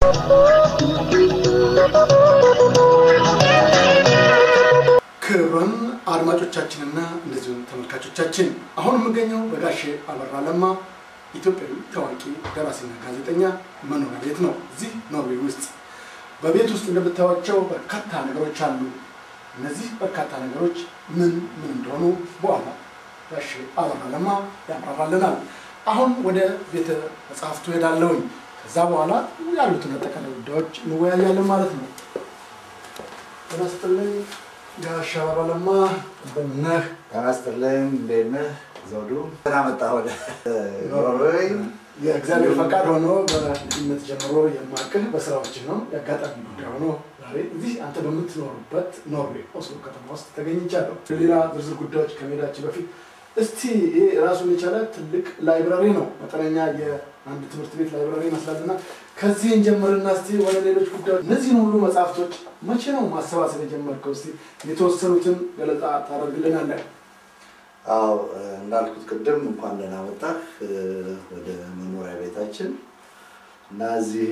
ክቡራን አድማጮቻችንና እንደዚሁም ተመልካቾቻችን አሁን የምገኘው በጋሼ አበራ ለማ ኢትዮጵያዊ ታዋቂ ደራሲና ጋዜጠኛ መኖሪያ ቤት ነው። እዚህ ኖርዌይ ውስጥ በቤት ውስጥ እንደምታዩቸው በርካታ ነገሮች አሉ። እነዚህ በርካታ ነገሮች ምን ምን እንደሆኑ በኋላ ጋሼ አበራ ለማ ያብራራልናል። አሁን ወደ ቤተ መጽሐፍቱ ሄዳለሁኝ። ከዛ በኋላ ያሉትን አጠቃላይ ጉዳዮች እንወያያለን ማለት ነው። ጤና ይስጥልኝ ጋሼ አበራ ለማ እንደምን ነህ? ጤና ይስጥልኝ። እንዴት ነህ ዘውዱ? ደህና መጣህ ወደ ኖርዌይ። የእግዚአብሔር ፈቃድ ሆኖ በልጅነት ጀምሮ የማቅህ በስራዎች ነው። የአጋጣሚ ጉዳይ ሆኖ ዛሬ እዚህ አንተ በምትኖሩበት ኖርዌይ ኦስሎ ከተማ ውስጥ ተገኝቻለሁ። ሌላ ዝርዝር ጉዳዮች ከመሄዳችን በፊት እስቲ ይህ ራሱን የቻለ ትልቅ ላይብራሪ ነው። መጠነኛ የአንድ ትምህርት ቤት ላይብራሪ ይመስላል እና ከዚህ እንጀምርና እስቲ ወደ ሌሎች ጉዳዮች እነዚህን ሁሉ መጽሐፍቶች መቼ ነው ማሰባሰብ የጀመርከው? እስቲ የተወሰኑትን ገለጻ ታደርግልናለህ? አዎ እንዳልኩት ቅድም እንኳን ደህና መጣህ ወደ መኖሪያ ቤታችን እና እዚህ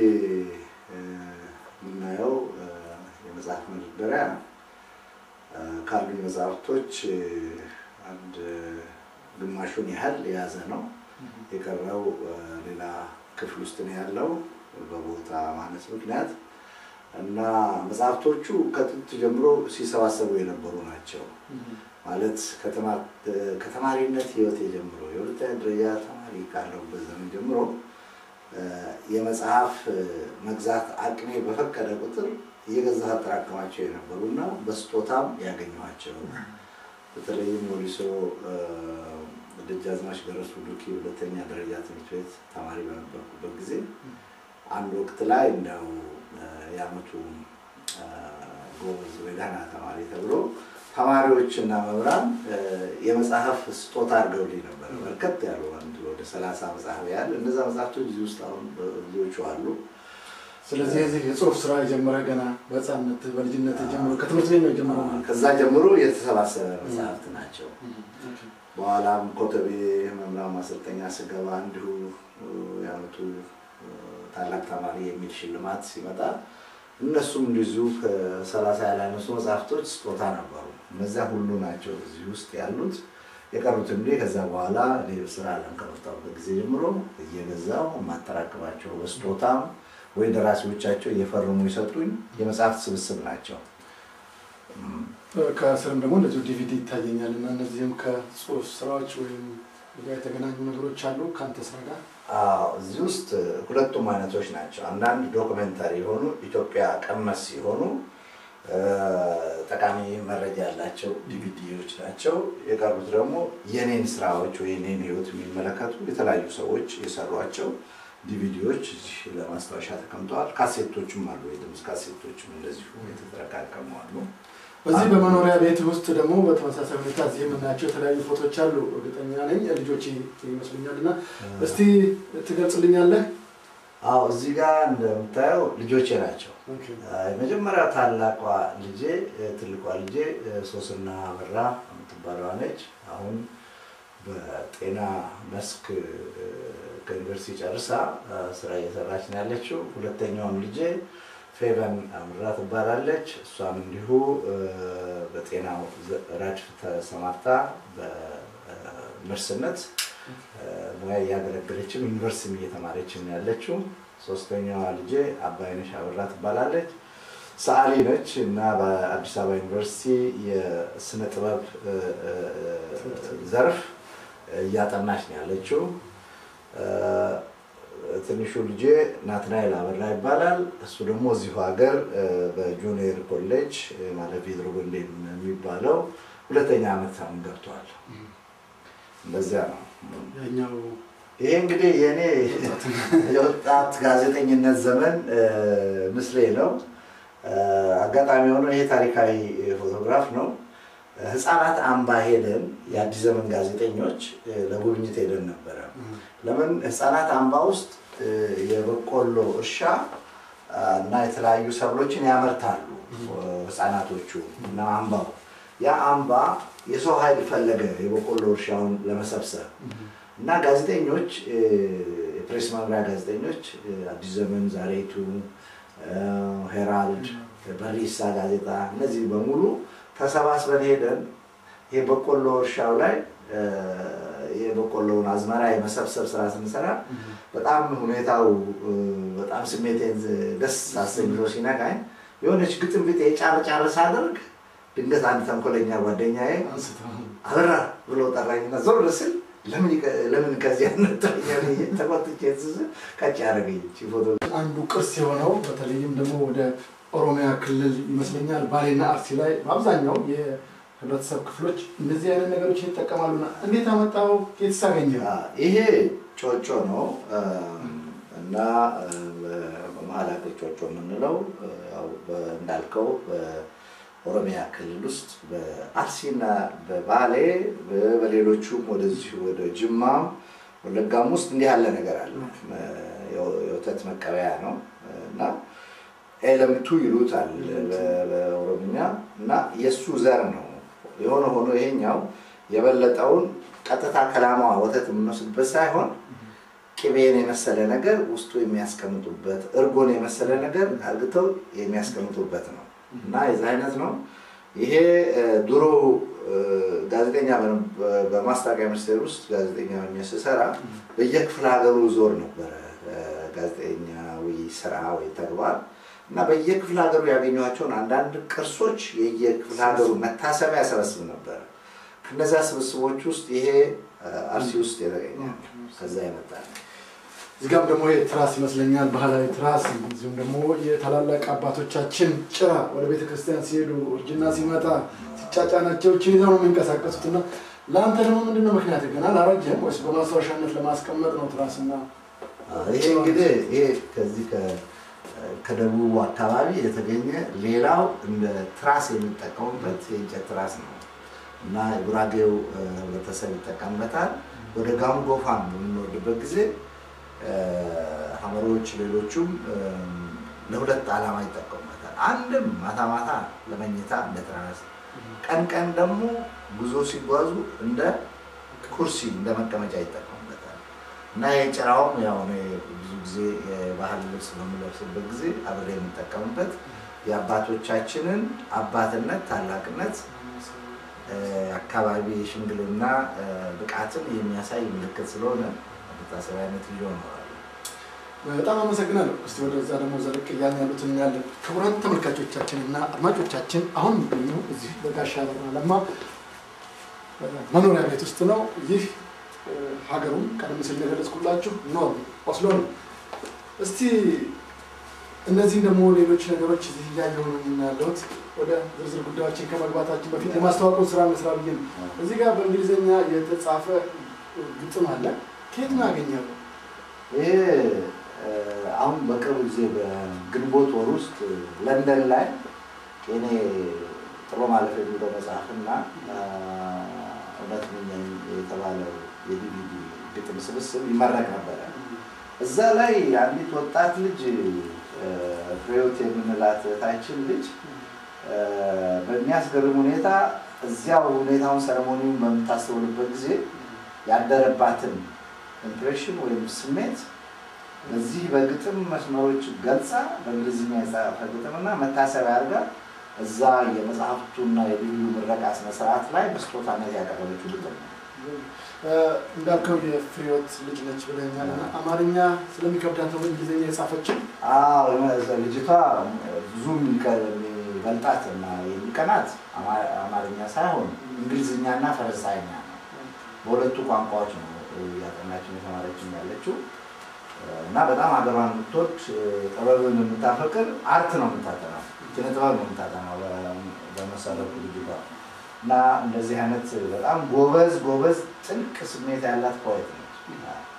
የምናየው የመጽሐፍ መደርደሪያ ካሉኝ መጽሐፍቶች አንድ ግማሹን ያህል የያዘ ነው። የቀረው ሌላ ክፍል ውስጥ ነው ያለው በቦታ ማነስ ምክንያት እና መጽሐፍቶቹ ከጥንት ጀምሮ ሲሰባሰቡ የነበሩ ናቸው። ማለት ከተማሪነት ሕይወቴ ጀምሮ የሁለተኛ ደረጃ ተማሪ ካለሁበት ዘመን ጀምሮ የመጽሐፍ መግዛት አቅሜ በፈቀደ ቁጥር እየገዛሁ አጠራቀማቸው የነበሩ እና በስጦታም ያገኘኋቸው በተለይም ወሊሶ ደጃዝማች ገረሱ ዱኪ ሁለተኛ ደረጃ ትምህርት ቤት ተማሪ በነበርኩበት ጊዜ አንድ ወቅት ላይ እንደው የዓመቱ ጎበዝ ወይ ደህና ተማሪ ተብሎ ተማሪዎችና መምህራን የመጽሐፍ ስጦታ አድርገውልኝ ነበር። በርከት ያሉ አንድ ወደ ሰላሳ መጽሐፍ ያህል እነዛ መጽሐፍቶች እዚህ ውስጥ አሁን ብዙዎቹ አሉ። ስለዚህ የዚህ የጽሁፍ ስራ የጀመረ ገና በህፃነት በልጅነት ጀምሮ ከትምህርት ቤት ነው የጀመረው ማለት ነው። ከዛ ጀምሮ የተሰባሰበ መጽሐፍት ናቸው። በኋላም ኮተቤ መምህራን ማሰልጠኛ ስገባ እንዲሁ የዓመቱ ታላቅ ተማሪ የሚል ሽልማት ሲመጣ እነሱም እንደዚሁ ከሰላሳ ያላነሱ መጽሐፍቶች ስጦታ ነበሩ። እነዚያ ሁሉ ናቸው እዚህ ውስጥ ያሉት። የቀሩት እንግዲህ ከዛ በኋላ ሌሎች ስራ አለም ከመጣሁበት ጊዜ ጀምሮ እየገዛው የማጠራቅማቸው በስጦታም ወይ ደራሲዎቻቸው እየፈረሙ ይሰጡኝ የመጽሐፍት ስብስብ ናቸው። ከስርም ደግሞ እንደዚሁ ዲቪዲ ይታየኛል እና እነዚህም ከጽሁፍ ስራዎች ወይም ጋር የተገናኙ ነገሮች አሉ ከአንተ ስራ ጋር አዎ፣ እዚህ ውስጥ ሁለቱም አይነቶች ናቸው። አንዳንድ ዶክመንታሪ የሆኑ ኢትዮጵያ ቀመስ ሲሆኑ ጠቃሚ መረጃ ያላቸው ዲቪዲዎች ናቸው። የቀሩት ደግሞ የኔን ስራዎች ወይ የኔን ህይወት የሚመለከቱ የተለያዩ ሰዎች የሰሯቸው ዲቪዲዎች እዚህ ለማስታወሻ ተቀምጠዋል። ካሴቶችም አሉ፣ የድምፅ ካሴቶችም እንደዚሁ የተጠረቃቀሙ አሉ። በዚህ በመኖሪያ ቤት ውስጥ ደግሞ በተመሳሳይ ሁኔታ እዚህ የምናያቸው የተለያዩ ፎቶች አሉ። እርግጠኛ ነኝ ልጆች ይመስሉኛል እና እስቲ ትገልጽልኛለህ? አዎ እዚህ ጋር እንደምታየው ልጆቼ ናቸው። የመጀመሪያ ታላቋ ልጄ ትልቋ ልጄ ሶስና አበራ የምትባለዋ ነች። አሁን በጤና መስክ ከዩኒቨርሲቲ ጨርሳ ስራ እየሰራች ነው ያለችው። ሁለተኛውን ልጄ ፌቨን አምራ ትባላለች። እሷም እንዲሁ በጤናው ረድፍ ተሰማርታ በነርስነት ሙያ እያገለገለችም ዩኒቨርሲቲ እየተማረችም ያለችው። ሶስተኛዋ ልጄ አባይነሽ አበራ ትባላለች። ሰዓሊ ነች እና በአዲስ አበባ ዩኒቨርሲቲ የስነ ጥበብ ዘርፍ እያጠናች ነው ያለችው። ትንሹ ልጄ ናትናኤል አበራ ይባላል። እሱ ደግሞ እዚሁ ሀገር በጁኒየር ኮሌጅ ማለት ፔድሮ ጎንዴ የሚባለው ሁለተኛ ዓመት አሁን ገብቷል። እንደዚያ ነው። ያኛው ይሄ እንግዲህ የእኔ የወጣት ጋዜጠኝነት ዘመን ምስሌ ነው። አጋጣሚ ሆኖ ይሄ ታሪካዊ ፎቶግራፍ ነው። ህፃናት አምባ ሄደን የአዲስ ዘመን ጋዜጠኞች ለጉብኝት ሄደን ነበረ። ለምን ህፃናት አምባ ውስጥ የበቆሎ እርሻ እና የተለያዩ ሰብሎችን ያመርታሉ ህፃናቶቹ እና አምባው ያ አምባ የሰው ኃይል ፈለገ የበቆሎ እርሻውን ለመሰብሰብ እና ጋዜጠኞች የፕሬስ መምሪያ ጋዜጠኞች አዲስ ዘመን፣ ዛሬቱ፣ ሄራልድ፣ በሪሳ ጋዜጣ እነዚህ በሙሉ ተሰባስበን ሄደን ይሄ በቆሎ እርሻው ላይ የበቆሎውን አዝመራ የመሰብሰብ ስራ ስንሰራ በጣም ሁኔታው በጣም ስሜቴን ደስ አሰኝቶ ሲነካኝ የሆነች ግጥም ቢጤ ጫር ጫር ሳደርግ ድንገት አንድ ተንኮለኛ ጓደኛዬ አበራ ብሎ ጠራኝና ዞር ስል ለምን ከዚህ ያነጠኛል ተቆጥቼ ስስል ቀጭ ያደረገኝ ፎቶ አንዱ ቅርስ የሆነው በተለይም ደግሞ ወደ ኦሮሚያ ክልል ይመስለኛል ባሌና አርሲ ላይ በአብዛኛው የህብረተሰብ ክፍሎች እንደዚህ አይነት ነገሮችን ይጠቀማሉና እንዴት አመጣው? የት ሳገኘ? ይሄ ጮጮ ነው እና በመሀል ሀገር ጮጮ የምንለው እንዳልከው ኦሮሚያ ክልል ውስጥ በአርሲና በባሌ በሌሎቹም ወደዚህ ወደ ጅማም ወለጋም ውስጥ እንዲህ ያለ ነገር አለ። የወተት መቀበያ ነው እና ኤለምቱ ይሉታል በኦሮምኛ እና የእሱ ዘር ነው። የሆነ ሆኖ ይሄኛው የበለጠውን ቀጥታ ከላማዋ ወተት የምንወስድበት ሳይሆን ቅቤን የመሰለ ነገር ውስጡ የሚያስቀምጡበት እርጎን የመሰለ ነገር አርግተው የሚያስቀምጡበት ነው እና የዚህ አይነት ነው። ይሄ ድሮ ጋዜጠኛ በማስታወቂያ ሚኒስቴር ውስጥ ጋዜጠኛ ሆኜ ስሰራ በየክፍለ ሀገሩ ዞር ነበረ ጋዜጠኛዊ ስራ ወይ ተግባር እና በየክፍለ ሀገሩ ያገኟቸውን አንዳንድ ቅርሶች የየክፍለ ሀገሩ መታሰቢያ ሰበስብ ነበረ። ከነዚያ ስብስቦች ውስጥ ይሄ አርሲ ውስጥ የተገኘ ከዛ ይመጣል። እዚጋም ደግሞ ይሄ ትራስ ይመስለኛል፣ ባህላዊ ትራስ። እዚሁም ደግሞ የታላላቅ አባቶቻችን ጭራ ወደ ቤተ ክርስቲያን ሲሄዱ እርጅና ሲመጣ ሲጫጫናቸው ችን ይዘው ነው የሚንቀሳቀሱት። እና ለአንተ ደግሞ ምንድነው ምክንያት ገና አላረጀም ወይስ በማስታወሻነት ለማስቀመጥ ነው ትራስና? ይሄ እንግዲህ ይሄ ከዚህ ከደቡቡ አካባቢ የተገኘ ሌላው እንደ ትራስ የሚጠቀሙበት የእንጨት ትራስ ነው እና የጉራጌው ህብረተሰብ ይጠቀምበታል። ወደ ጋሞ ጎፋን በምንወርድበት ጊዜ ሀመሮች፣ ሌሎቹም ለሁለት ዓላማ ይጠቀሙበታል። አንድም ማታ ማታ ለመኝታ እንደ ትራስ፣ ቀን ቀን ደግሞ ጉዞ ሲጓዙ እንደ ኩርሲ እንደ መቀመጫ ይጠቀሙበታል እና የጭራውም ያው ብዙ ጊዜ የባህል ልብስ በምለብስበት ጊዜ አብሬ የምጠቀምበት የአባቶቻችንን አባትነት ታላቅነት አካባቢ የሽምግልና ብቃትን የሚያሳይ ምልክት ስለሆነ መታሰቢያነት ይዞ እኖራለሁ። በጣም አመሰግናለሁ። እስቲ ወደዛ ደግሞ ዘለቅ እያልን ያሉትን እናያለን። ክቡራን ተመልካቾቻችን እና አድማጮቻችን አሁን የሚገኘው እዚህ በጋሻ አበራ ለማ መኖሪያ ቤት ውስጥ ነው። ይህ ሀገሩም ቀደም ሲል እንደገለጽኩላችሁ ኖርዌይ ኦስሎ ነው። እስቲ እነዚህም ደግሞ ሌሎች ነገሮች እዚህ እያየሁ ነው ያለሁት። ወደ ዝርዝር ጉዳዮችን ከመግባታችን በፊት የማስተዋወቁን ስራ መስራ ብዬ ነው። እዚህ ጋር በእንግሊዝኛ የተጻፈ ግጥም አለ። ከየት ነው ያገኛሉ? ይሄ አሁን በቅርብ ጊዜ በግንቦት ወር ውስጥ ለንደን ላይ እኔ ጥሎ ማለፍ የሚለው መጽሐፍና እውነት ነኝ የተባለው የዲቪዲ ግጥም ስብስብ ይመረቅ ነበረ። እዛ ላይ አንዲት ወጣት ልጅ ፍሬዎት የምንላት እህታችን ልጅ በሚያስገርም ሁኔታ እዚያው ሁኔታውን ሰረሞኒውን በምታስተውልበት ጊዜ ያደረባትን ኢምፕሬሽን ወይም ስሜት በዚህ በግጥም መስመሮች ገልጻ በእንግሊዝኛ የጻፈ ግጥምና መታሰቢያ አድርጋ እዛ የመጽሐፍቱና የልዩ ምረቃ ስነስርዓት ላይ በስጦታነት ያቀረበችው ግጥም ነው። እንዳልከው የፍሬዎት ልጅ ነች ብለኛል። አማርኛ ስለሚከብዳት ነው እንግሊዝኛ የጻፈችው። አዎ ልጅቷ ብዙ የሚበልጣት እና የሚቀናት አማርኛ ሳይሆን እንግሊዝኛና ፈረንሳይኛ ነው። በሁለቱ ቋንቋዎች ነው እያጠናችን የተማረችን ያለችው እና በጣም ሀገሯን የምትወድ ጥበብን የምታፈቅር አርት ነው የምታጠናው፣ ኪነ ጥበብ ነው የምታጠናው በመሰረቱ ልጅቷ እና እንደዚህ አይነት በጣም ጎበዝ ጎበዝ ጥልቅ ስሜት ያላት ፖኤት ነች።